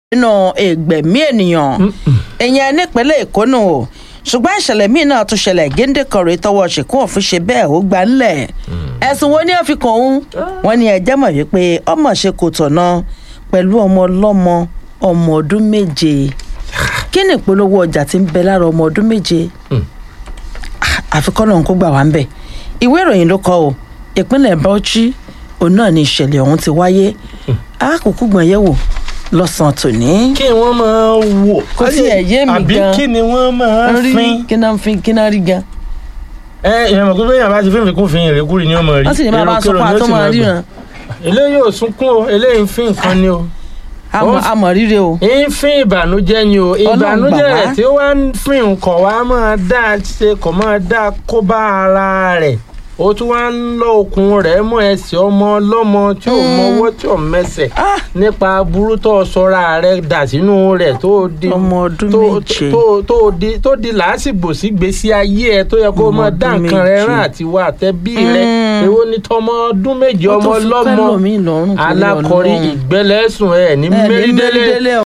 nínú ìgbẹ̀mí ènìyàn ìyẹn nípínlẹ̀ èkó nù o ṣùgbọ́n ìṣẹ̀lẹ̀ míì náà tún ṣẹlẹ̀ géńdé kọ̀rẹ́ tọwọ́ ṣìkún òfin ṣe bẹ́ẹ̀ ó gbà ńlẹ̀ ẹ̀sùn wo ni ó fi kàn òun wọ́n ní ẹjẹ́ mọ̀ wípé ọmọ ṣe kò tọ̀nà pẹ̀lú ọmọ ọlọ́mọ ọmọ ọdún méje kí ni ìpolówó ọjà tí ń bẹ lára ọmọ ọdún méje àfikọ́ náà kó gbà wá ń bẹ̀ ìwé ìròyìn ló kọ o ìpínlẹ̀ bauchi òun náà ni ìṣẹ̀lẹ̀ ọ̀hún ti wáyé àkókò gbọ̀n yẹ̀wò lọ́sàn-án tòní. kí wọ́n máa wò. Kò tiẹ̀ yé mi àbí gan. kí ni wọ́n máa rí fin. kí náà fi kí náà rí gan. ẹ ìyẹn mọ̀ pé bẹ́ẹ̀ yàrá bá ti fíìmù kún fi ìrẹ́kúrì ni ó mọ̀ rí. wọ́n sì ní máa bá sọ fún Èrò kérò ni ó àtọ́ sì máa máa gbà. ríran eléyìí ò sunkún o eléyìí ń fín nǹkan ni o. àmọ́ àmọ́ ríre o. ń fín ìbànújẹ́ ni o ìbànújẹ́ gbà wá. rẹ̀ tí ó wá ń fín nǹkan wá máa dá a ṣe kò máa dá a kó bá ara rẹ̀ ó tún wá ń lọ okùn rẹ̀ mọ́ ẹsẹ̀ ọmọ ọlọ́mọ tí ò mọwọ́ tí ò mẹsẹ̀ Ah! nípa burú tó sọra rẹ̀ dà sínú rẹ̀ tó di Ọmọ ọdún tó- méje. tó tó di tó di làásìgbò sí gbèsè ayé ẹ tó yẹ kó Ọmọ máa dá ọdún nǹkan rẹ̀ méje. rán àti wá àtẹbí rẹ̀ Mm. èwo ni tọmọ ọdún méje Ó ọmọ tún fi ọlọ́mọ pẹ́lòmíì lọ́rùn torí alákọ̀rí Ọlọ́run. ìgbẹ́lẹ́sùn ẹ̀ ní Ẹ ní mérídélé mérídélé